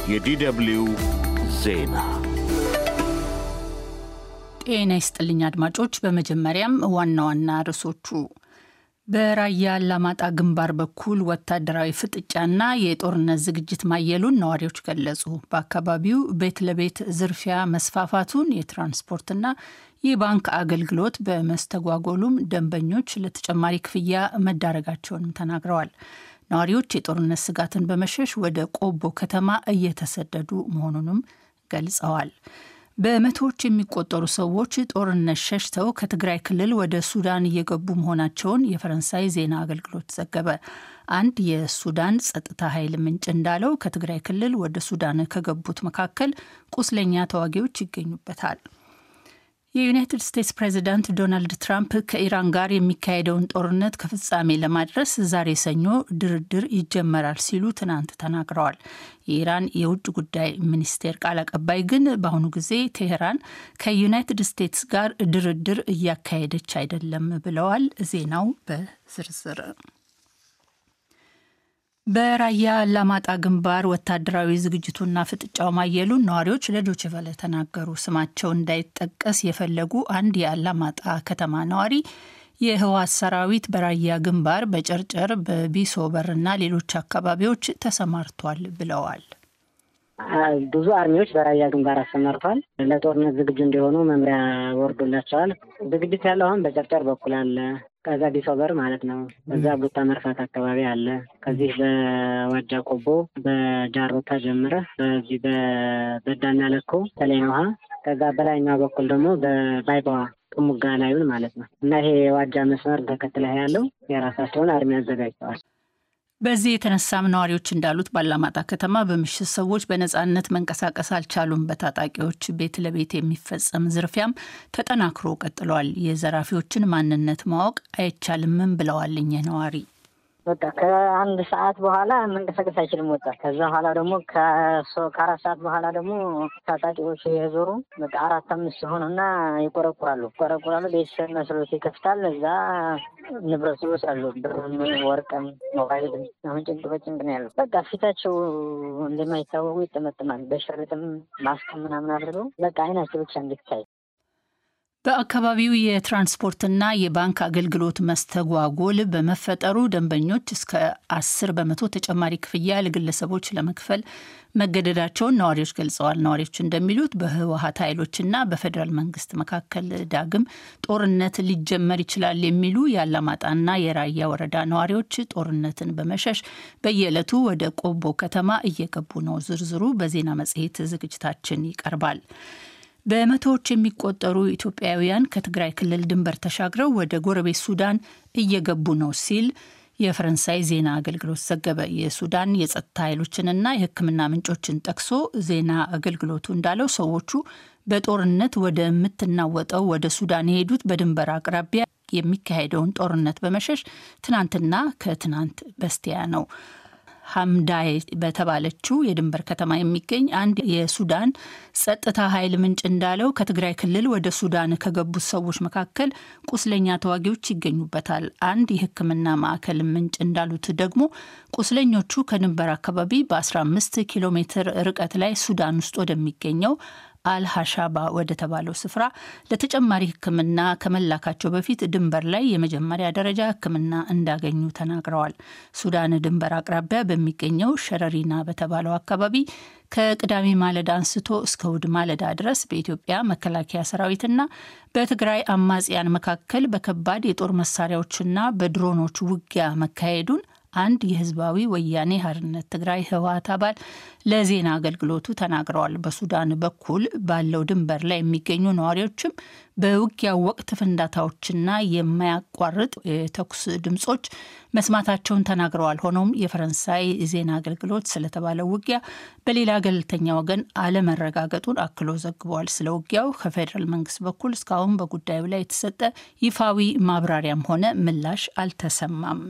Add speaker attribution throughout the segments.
Speaker 1: የዲደብልዩ ዜና
Speaker 2: ጤና ይስጥልኝ አድማጮች። በመጀመሪያም ዋና ዋና ርዕሶቹ በራያ አላማጣ ግንባር በኩል ወታደራዊ ፍጥጫና የጦርነት ዝግጅት ማየሉን ነዋሪዎች ገለጹ። በአካባቢው ቤት ለቤት ዝርፊያ መስፋፋቱን፣ የትራንስፖርትና የባንክ አገልግሎት በመስተጓጎሉም ደንበኞች ለተጨማሪ ክፍያ መዳረጋቸውንም ተናግረዋል። ነዋሪዎች የጦርነት ስጋትን በመሸሽ ወደ ቆቦ ከተማ እየተሰደዱ መሆኑንም ገልጸዋል። በመቶዎች የሚቆጠሩ ሰዎች ጦርነት ሸሽተው ከትግራይ ክልል ወደ ሱዳን እየገቡ መሆናቸውን የፈረንሳይ ዜና አገልግሎት ዘገበ። አንድ የሱዳን ጸጥታ ኃይል ምንጭ እንዳለው ከትግራይ ክልል ወደ ሱዳን ከገቡት መካከል ቁስለኛ ተዋጊዎች ይገኙበታል። የዩናይትድ ስቴትስ ፕሬዚዳንት ዶናልድ ትራምፕ ከኢራን ጋር የሚካሄደውን ጦርነት ከፍጻሜ ለማድረስ ዛሬ ሰኞ ድርድር ይጀመራል ሲሉ ትናንት ተናግረዋል። የኢራን የውጭ ጉዳይ ሚኒስቴር ቃል አቀባይ ግን በአሁኑ ጊዜ ቴሄራን ከዩናይትድ ስቴትስ ጋር ድርድር እያካሄደች አይደለም ብለዋል። ዜናው በዝርዝር በራያ አላማጣ ግንባር ወታደራዊ ዝግጅቱና ፍጥጫው ማየሉን ነዋሪዎች ለዶይቼ ቬለ ተናገሩ። ስማቸው እንዳይጠቀስ የፈለጉ አንድ የአላማጣ ከተማ ነዋሪ የህወሓት ሰራዊት በራያ ግንባር በጨርጨር በቢሶበርና ሌሎች አካባቢዎች ተሰማርቷል ብለዋል።
Speaker 3: ብዙ አርሚዎች በራያ ግንባር አሰማርተዋል። ለጦርነት ዝግጁ እንዲሆኑ መምሪያ ወርዶላቸዋል። ዝግጅት ያለው አሁን በጨርጨር በኩል አለ። ከዛ ቢሶበር ማለት ነው። በዛ ቡታ መርፋት አካባቢ አለ። ከዚህ በዋጃ ቆቦ በጃሮታ ጀምረ በዚህ በበዳና ለኮ ተለይን ውሃ ከዛ በላይኛው በኩል ደግሞ በባይባዋ ጥሙጋ ላዩን ማለት ነው እና ይሄ የዋጃ መስመር ተከትለህ ያለው የራሳቸውን አርሚ አዘጋጅተዋል።
Speaker 2: በዚህ የተነሳም ነዋሪዎች እንዳሉት ባላማጣ ከተማ በምሽት ሰዎች በነጻነት መንቀሳቀስ አልቻሉም። በታጣቂዎች ቤት ለቤት የሚፈጸም ዝርፊያም ተጠናክሮ ቀጥሏል። የዘራፊዎችን ማንነት ማወቅ አይቻልምም ብለዋል እኚህ ነዋሪ።
Speaker 3: በቃ ከአንድ ሰዓት በኋላ መንቀሳቀስ አይችልም ወጣት። ከዛ በኋላ ደግሞ ከአራት ሰዓት በኋላ ደግሞ ታጣቂዎች የዞሩ በቃ አራት አምስት ሲሆኑና ይቆረቁራሉ ይቆረቁራሉ። ቤተሰብ መስሎት ይከፍታል። እዛ ንብረት ይወስዳሉ። ብርም፣ ወርቅም፣ ሞባይልም። አሁን ጭንቅ በጭንቅ ነው ያለው። በቃ ፊታቸው እንደማይታወቁ ይጠመጥማል። በሸርጥም ማስክም ምናምን አድርገው በቃ አይናቸው ብቻ እንዲታይ
Speaker 2: በአካባቢው የትራንስፖርትና የባንክ አገልግሎት መስተጓጎል በመፈጠሩ ደንበኞች እስከ አስር በመቶ ተጨማሪ ክፍያ ለግለሰቦች ለመክፈል መገደዳቸውን ነዋሪዎች ገልጸዋል። ነዋሪዎች እንደሚሉት በህወሀት ኃይሎችና በፌዴራል መንግስት መካከል ዳግም ጦርነት ሊጀመር ይችላል የሚሉ የአላማጣና የራያ ወረዳ ነዋሪዎች ጦርነትን በመሸሽ በየዕለቱ ወደ ቆቦ ከተማ እየገቡ ነው። ዝርዝሩ በዜና መጽሔት ዝግጅታችን ይቀርባል። በመቶዎች የሚቆጠሩ ኢትዮጵያውያን ከትግራይ ክልል ድንበር ተሻግረው ወደ ጎረቤት ሱዳን እየገቡ ነው ሲል የፈረንሳይ ዜና አገልግሎት ዘገበ። የሱዳን የጸጥታ ኃይሎችንና የሕክምና ምንጮችን ጠቅሶ ዜና አገልግሎቱ እንዳለው ሰዎቹ በጦርነት ወደምትናወጠው ወደ ሱዳን የሄዱት በድንበር አቅራቢያ የሚካሄደውን ጦርነት በመሸሽ ትናንትና ከትናንት በስቲያ ነው። ሀምዳይ በተባለችው የድንበር ከተማ የሚገኝ አንድ የሱዳን ጸጥታ ኃይል ምንጭ እንዳለው ከትግራይ ክልል ወደ ሱዳን ከገቡት ሰዎች መካከል ቁስለኛ ተዋጊዎች ይገኙበታል። አንድ የሕክምና ማዕከል ምንጭ እንዳሉት ደግሞ ቁስለኞቹ ከድንበር አካባቢ በ15 ኪሎ ሜትር ርቀት ላይ ሱዳን ውስጥ ወደሚገኘው አልሀሻባ ወደ ተባለው ስፍራ ለተጨማሪ ሕክምና ከመላካቸው በፊት ድንበር ላይ የመጀመሪያ ደረጃ ሕክምና እንዳገኙ ተናግረዋል። ሱዳን ድንበር አቅራቢያ በሚገኘው ሸረሪና በተባለው አካባቢ ከቅዳሜ ማለዳ አንስቶ እስከ እሁድ ማለዳ ድረስ በኢትዮጵያ መከላከያ ሰራዊትና በትግራይ አማጽያን መካከል በከባድ የጦር መሳሪያዎችና በድሮኖች ውጊያ መካሄዱን አንድ የህዝባዊ ወያኔ ሓርነት ትግራይ ህወሓት አባል ለዜና አገልግሎቱ ተናግረዋል። በሱዳን በኩል ባለው ድንበር ላይ የሚገኙ ነዋሪዎችም በውጊያው ወቅት ፍንዳታዎችና የማያቋርጥ የተኩስ ድምጾች መስማታቸውን ተናግረዋል። ሆኖም የፈረንሳይ ዜና አገልግሎት ስለተባለው ውጊያ በሌላ ገለልተኛ ወገን አለመረጋገጡን አክሎ ዘግቧል። ስለ ውጊያው ከፌዴራል መንግስት በኩል እስካሁን በጉዳዩ ላይ የተሰጠ ይፋዊ ማብራሪያም ሆነ ምላሽ አልተሰማም።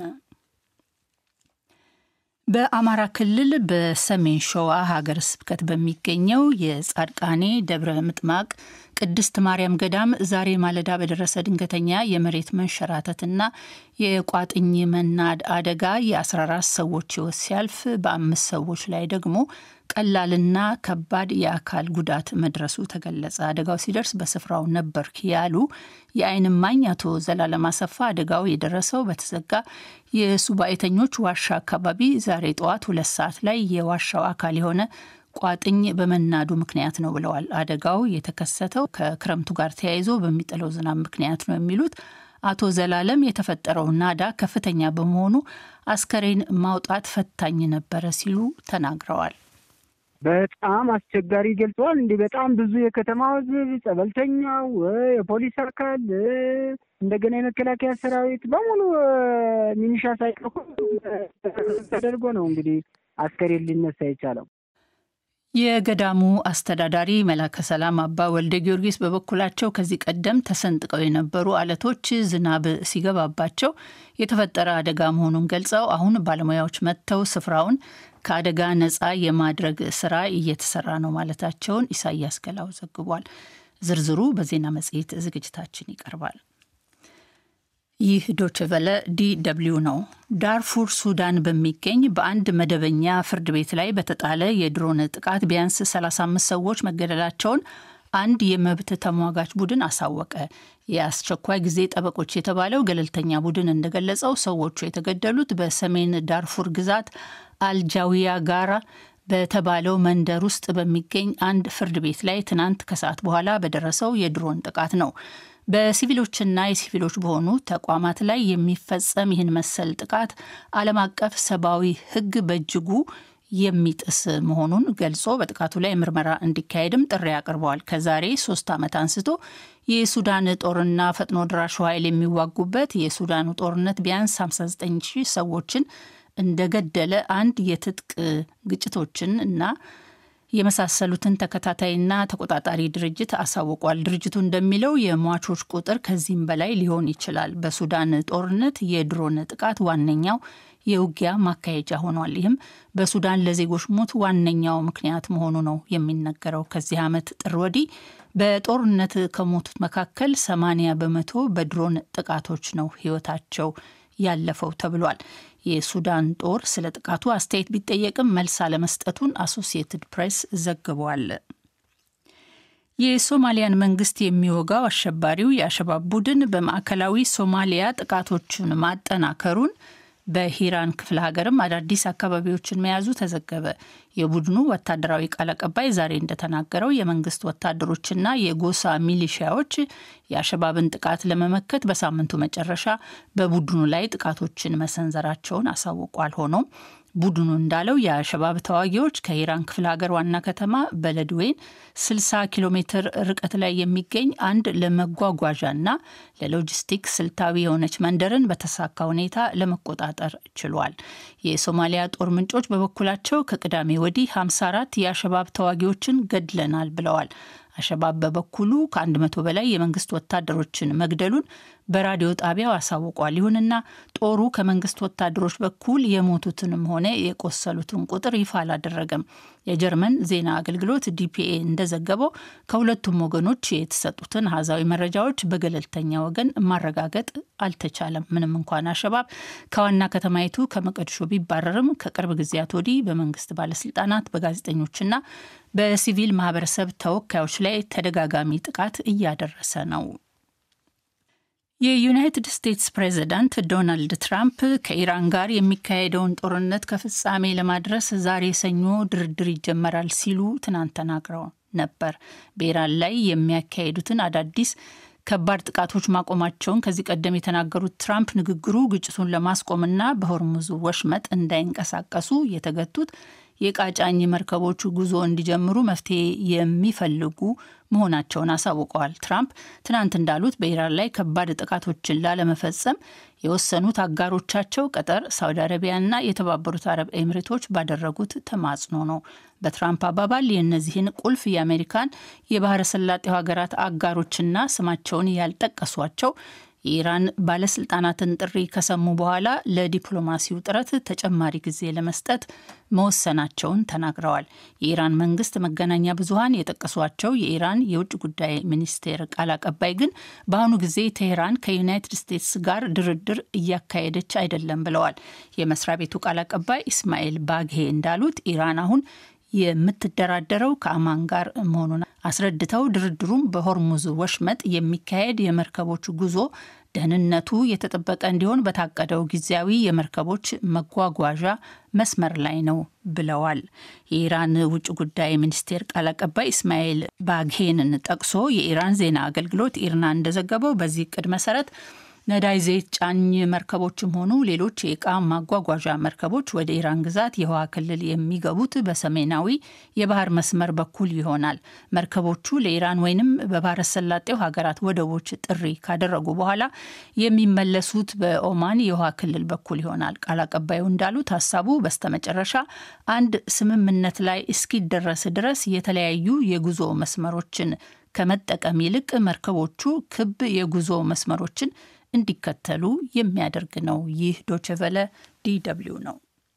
Speaker 2: በአማራ ክልል በሰሜን ሸዋ ሀገረ ስብከት በሚገኘው የጻድቃኔ ደብረ ምጥማቅ ቅድስት ማርያም ገዳም ዛሬ ማለዳ በደረሰ ድንገተኛ የመሬት መንሸራተትና የቋጥኝ መናድ አደጋ የ14 ሰዎች ሕይወት ሲያልፍ በአምስት ሰዎች ላይ ደግሞ ቀላልና ከባድ የአካል ጉዳት መድረሱ ተገለጸ። አደጋው ሲደርስ በስፍራው ነበርክ ያሉ የዓይን እማኝ አቶ ዘላለም አሰፋ አደጋው የደረሰው በተዘጋ የሱባኤተኞች ዋሻ አካባቢ ዛሬ ጠዋት ሁለት ሰዓት ላይ የዋሻው አካል የሆነ ቋጥኝ በመናዱ ምክንያት ነው ብለዋል። አደጋው የተከሰተው ከክረምቱ ጋር ተያይዞ በሚጥለው ዝናብ ምክንያት ነው የሚሉት አቶ ዘላለም የተፈጠረው ናዳ ከፍተኛ በመሆኑ አስከሬን ማውጣት ፈታኝ ነበረ ሲሉ ተናግረዋል።
Speaker 4: በጣም አስቸጋሪ ገልጸዋል። እንዲህ በጣም ብዙ የከተማ ሕዝብ፣ ጸበልተኛው፣ የፖሊስ አካል እንደገና የመከላከያ ሰራዊት በሙሉ ሚኒሻ ሳይቀር ተደርጎ ነው እንግዲህ አስከሬን ሊነሳ የቻለው።
Speaker 2: የገዳሙ አስተዳዳሪ መላከ ሰላም አባ ወልደ ጊዮርጊስ በበኩላቸው ከዚህ ቀደም ተሰንጥቀው የነበሩ አለቶች ዝናብ ሲገባባቸው የተፈጠረ አደጋ መሆኑን ገልጸው አሁን ባለሙያዎች መጥተው ስፍራውን ከአደጋ ነፃ የማድረግ ስራ እየተሰራ ነው ማለታቸውን ኢሳያስ ገላው ዘግቧል። ዝርዝሩ በዜና መጽሔት ዝግጅታችን ይቀርባል። ይህ ዶችቨለ ዲ ደብልዩ ነው። ዳርፉር ሱዳን በሚገኝ በአንድ መደበኛ ፍርድ ቤት ላይ በተጣለ የድሮን ጥቃት ቢያንስ 35 ሰዎች መገደላቸውን አንድ የመብት ተሟጋች ቡድን አሳወቀ። የአስቸኳይ ጊዜ ጠበቆች የተባለው ገለልተኛ ቡድን እንደገለጸው ሰዎቹ የተገደሉት በሰሜን ዳርፉር ግዛት አልጃዊያ ጋራ በተባለው መንደር ውስጥ በሚገኝ አንድ ፍርድ ቤት ላይ ትናንት ከሰዓት በኋላ በደረሰው የድሮን ጥቃት ነው። በሲቪሎችና የሲቪሎች በሆኑ ተቋማት ላይ የሚፈጸም ይህን መሰል ጥቃት ዓለም አቀፍ ሰብአዊ ሕግ በእጅጉ የሚጥስ መሆኑን ገልጾ በጥቃቱ ላይ ምርመራ እንዲካሄድም ጥሪ አቅርበዋል። ከዛሬ ሶስት ዓመት አንስቶ የሱዳን ጦርና ፈጥኖ ድራሹ ኃይል የሚዋጉበት የሱዳኑ ጦርነት ቢያንስ 59 ሺህ ሰዎችን እንደገደለ አንድ የትጥቅ ግጭቶችን እና የመሳሰሉትን ተከታታይና ተቆጣጣሪ ድርጅት አሳውቋል። ድርጅቱ እንደሚለው የሟቾች ቁጥር ከዚህም በላይ ሊሆን ይችላል። በሱዳን ጦርነት የድሮን ጥቃት ዋነኛው የውጊያ ማካሄጃ ሆኗል። ይህም በሱዳን ለዜጎች ሞት ዋነኛው ምክንያት መሆኑ ነው የሚነገረው። ከዚህ ዓመት ጥር ወዲህ በጦርነት ከሞቱት መካከል 80 በመቶ በድሮን ጥቃቶች ነው ሕይወታቸው ያለፈው ተብሏል። የሱዳን ጦር ስለ ጥቃቱ አስተያየት ቢጠየቅም መልስ አለመስጠቱን አሶሲየትድ ፕሬስ ዘግቧል። የሶማሊያን መንግስት የሚወጋው አሸባሪው የአሸባብ ቡድን በማዕከላዊ ሶማሊያ ጥቃቶቹን ማጠናከሩን በሂራን ክፍለ ሀገርም አዳዲስ አካባቢዎችን መያዙ ተዘገበ። የቡድኑ ወታደራዊ ቃል አቀባይ ዛሬ እንደተናገረው የመንግስት ወታደሮችና የጎሳ ሚሊሺያዎች የአሸባብን ጥቃት ለመመከት በሳምንቱ መጨረሻ በቡድኑ ላይ ጥቃቶችን መሰንዘራቸውን አሳውቋል። ሆኖም ቡድኑ እንዳለው የአሸባብ ተዋጊዎች ከኢራን ክፍለ ሀገር ዋና ከተማ በለድዌን 60 ኪሎ ሜትር ርቀት ላይ የሚገኝ አንድ ለመጓጓዣና ለሎጂስቲክስ ስልታዊ የሆነች መንደርን በተሳካ ሁኔታ ለመቆጣጠር ችሏል። የሶማሊያ ጦር ምንጮች በበኩላቸው ከቅዳሜ ወዲህ 54 የአሸባብ ተዋጊዎችን ገድለናል ብለዋል። አሸባብ በበኩሉ ከአንድ መቶ በላይ የመንግስት ወታደሮችን መግደሉን በራዲዮ ጣቢያው አሳውቋል። ይሁንና ጦሩ ከመንግስት ወታደሮች በኩል የሞቱትንም ሆነ የቆሰሉትን ቁጥር ይፋ አላደረገም። የጀርመን ዜና አገልግሎት ዲፒኤ እንደዘገበው ከሁለቱም ወገኖች የተሰጡትን አሃዛዊ መረጃዎች በገለልተኛ ወገን ማረጋገጥ አልተቻለም። ምንም እንኳን አሸባብ ከዋና ከተማይቱ ከመቀድሾ ቢባረርም ከቅርብ ጊዜያት ወዲህ በመንግስት ባለስልጣናት፣ በጋዜጠኞችና በሲቪል ማህበረሰብ ተወካዮች ላይ ተደጋጋሚ ጥቃት እያደረሰ ነው። የዩናይትድ ስቴትስ ፕሬዚዳንት ዶናልድ ትራምፕ ከኢራን ጋር የሚካሄደውን ጦርነት ከፍጻሜ ለማድረስ ዛሬ ሰኞ ድርድር ይጀመራል ሲሉ ትናንት ተናግረው ነበር። በኢራን ላይ የሚያካሄዱትን አዳዲስ ከባድ ጥቃቶች ማቆማቸውን ከዚህ ቀደም የተናገሩት ትራምፕ ንግግሩ ግጭቱን ለማስቆምና በሆርሙዝ ወሽመጥ እንዳይንቀሳቀሱ የተገቱት የቃጫኝ መርከቦቹ ጉዞ እንዲጀምሩ መፍትሄ የሚፈልጉ መሆናቸውን አሳውቀዋል። ትራምፕ ትናንት እንዳሉት በኢራን ላይ ከባድ ጥቃቶችን ላለመፈጸም የወሰኑት አጋሮቻቸው ቀጠር፣ ሳውዲ አረቢያና የተባበሩት አረብ ኤምሬቶች ባደረጉት ተማጽኖ ነው። በትራምፕ አባባል የእነዚህን ቁልፍ የአሜሪካን የባህረ ሰላጤው ሀገራት አጋሮችና ስማቸውን ያልጠቀሷቸው የኢራን ባለስልጣናትን ጥሪ ከሰሙ በኋላ ለዲፕሎማሲው ጥረት ተጨማሪ ጊዜ ለመስጠት መወሰናቸውን ተናግረዋል። የኢራን መንግስት መገናኛ ብዙኃን የጠቀሷቸው የኢራን የውጭ ጉዳይ ሚኒስቴር ቃል አቀባይ ግን በአሁኑ ጊዜ ቴሄራን ከዩናይትድ ስቴትስ ጋር ድርድር እያካሄደች አይደለም ብለዋል። የመስሪያ ቤቱ ቃል አቀባይ ኢስማኤል ባግሄ እንዳሉት ኢራን አሁን የምትደራደረው ከአማን ጋር መሆኑን አስረድተው ድርድሩም በሆርሙዝ ወሽመጥ የሚካሄድ የመርከቦች ጉዞ ደህንነቱ የተጠበቀ እንዲሆን በታቀደው ጊዜያዊ የመርከቦች መጓጓዣ መስመር ላይ ነው ብለዋል። የኢራን ውጭ ጉዳይ ሚኒስቴር ቃል አቀባይ እስማኤል ባግሄንን ጠቅሶ የኢራን ዜና አገልግሎት ኢርና እንደዘገበው በዚህ እቅድ መሰረት ነዳጅ ዘይት ጫኝ መርከቦችም ሆኑ ሌሎች የእቃ ማጓጓዣ መርከቦች ወደ ኢራን ግዛት የውሃ ክልል የሚገቡት በሰሜናዊ የባህር መስመር በኩል ይሆናል። መርከቦቹ ለኢራን ወይንም በባህረ ሰላጤው ሀገራት ወደቦች ጥሪ ካደረጉ በኋላ የሚመለሱት በኦማን የውሃ ክልል በኩል ይሆናል። ቃል አቀባዩ እንዳሉት ሀሳቡ በስተመጨረሻ አንድ ስምምነት ላይ እስኪደረስ ድረስ የተለያዩ የጉዞ መስመሮችን ከመጠቀም ይልቅ መርከቦቹ ክብ የጉዞ መስመሮችን እንዲከተሉ የሚያደርግ ነው። ይህ ዶችቨለ ዲደብሊው ነው።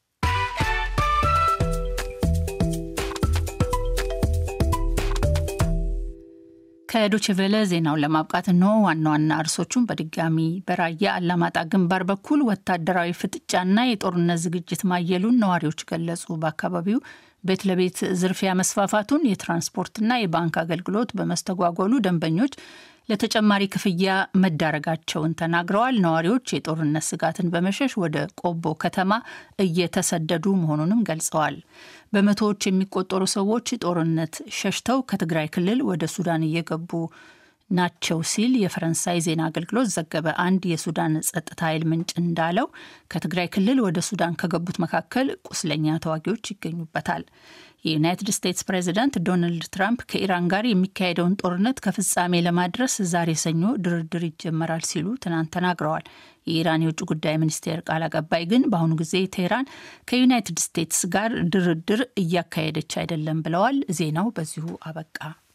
Speaker 2: ከዶችቬለ ዜናውን ለማብቃት እንሆ ዋና ዋና እርሶቹን በድጋሚ በራያ አላማጣ ግንባር በኩል ወታደራዊ ፍጥጫና የጦርነት ዝግጅት ማየሉን ነዋሪዎች ገለጹ። በአካባቢው ቤት ለቤት ዝርፊያ መስፋፋቱን፣ የትራንስፖርትና የባንክ አገልግሎት በመስተጓጎሉ ደንበኞች ለተጨማሪ ክፍያ መዳረጋቸውን ተናግረዋል። ነዋሪዎች የጦርነት ስጋትን በመሸሽ ወደ ቆቦ ከተማ እየተሰደዱ መሆኑንም ገልጸዋል። በመቶዎች የሚቆጠሩ ሰዎች ጦርነት ሸሽተው ከትግራይ ክልል ወደ ሱዳን እየገቡ ናቸው ሲል የፈረንሳይ ዜና አገልግሎት ዘገበ። አንድ የሱዳን ጸጥታ ኃይል ምንጭ እንዳለው ከትግራይ ክልል ወደ ሱዳን ከገቡት መካከል ቁስለኛ ተዋጊዎች ይገኙበታል። የዩናይትድ ስቴትስ ፕሬዚዳንት ዶናልድ ትራምፕ ከኢራን ጋር የሚካሄደውን ጦርነት ከፍጻሜ ለማድረስ ዛሬ ሰኞ ድርድር ይጀመራል ሲሉ ትናንት ተናግረዋል። የኢራን የውጭ ጉዳይ ሚኒስቴር ቃል አቀባይ ግን በአሁኑ ጊዜ ቴህራን ከዩናይትድ ስቴትስ ጋር ድርድር እያካሄደች አይደለም ብለዋል። ዜናው በዚሁ አበቃ።